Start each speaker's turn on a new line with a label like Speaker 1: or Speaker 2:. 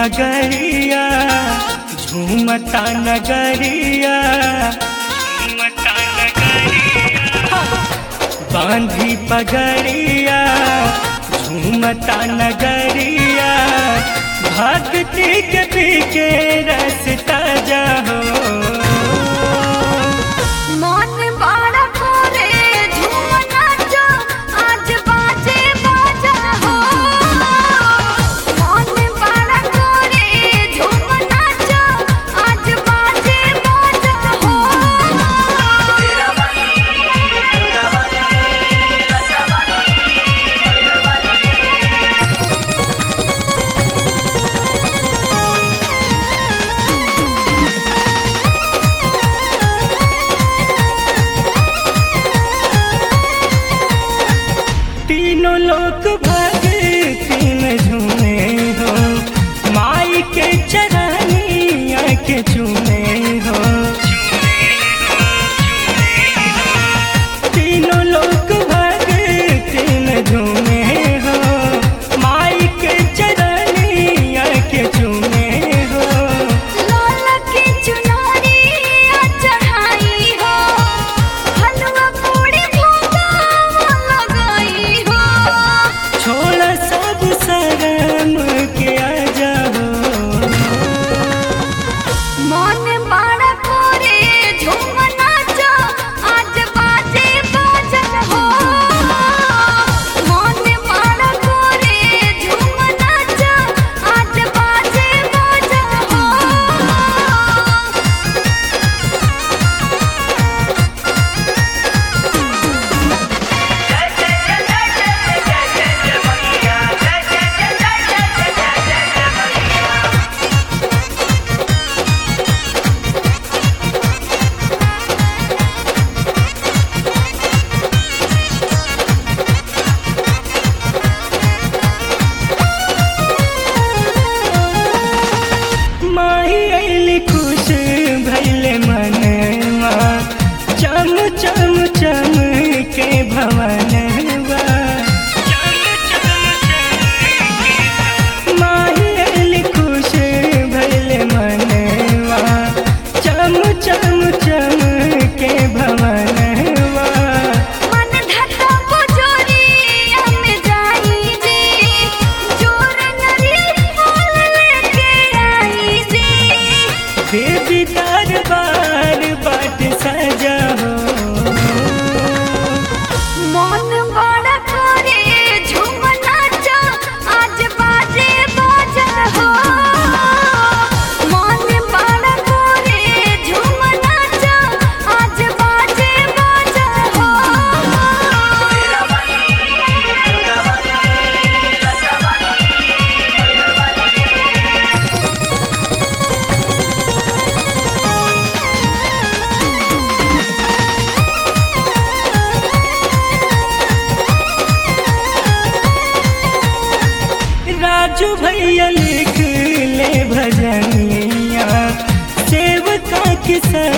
Speaker 1: पगड़िया झूमता नगरिया झूमता नगरिया बांधी पगड़िया झूमता नगरिया भक्ति के पीके रसता जाहो
Speaker 2: मन बड़ा करे झूम नाचो आज बाजे बाजा हो मन बड़ा करे झूम नाचो आज बाजे बाजा हो
Speaker 1: तीनों लोग भक्ति में झूमे हो माई के चरनिया के झूमे हो तीनों लोग भक्ति में झूमे हो माई के चरनिया के झूमे हो
Speaker 2: लाल की चुनरी चढ़ाई हो हलवा पूरी भोगा लगाई हो
Speaker 1: छोड़ सब शर्म के आ जाओ
Speaker 2: मन बड़ा करे झूम नाचो आज बाजे बाजन हो मन बड़ा करे झूम नाचो आज बाजे बाजन हो
Speaker 1: माही अली खुश भैले मनवा चम चम चम के भवनवा माही अली खुश भैले मनवा चम चम चम के भवनवा
Speaker 2: मन धता पुजोरिया में जाई जे जोर नरी फूल लेके आई जे
Speaker 1: देवी दरबार बाट सजा हो
Speaker 2: मन बड़ा करे झूम नाचो आज बाजे बाजा हो मन बड़ा करे झूम नाचो आज बाजे बाजा हो
Speaker 1: राजू भैया लिख ले भजनिया सेवका की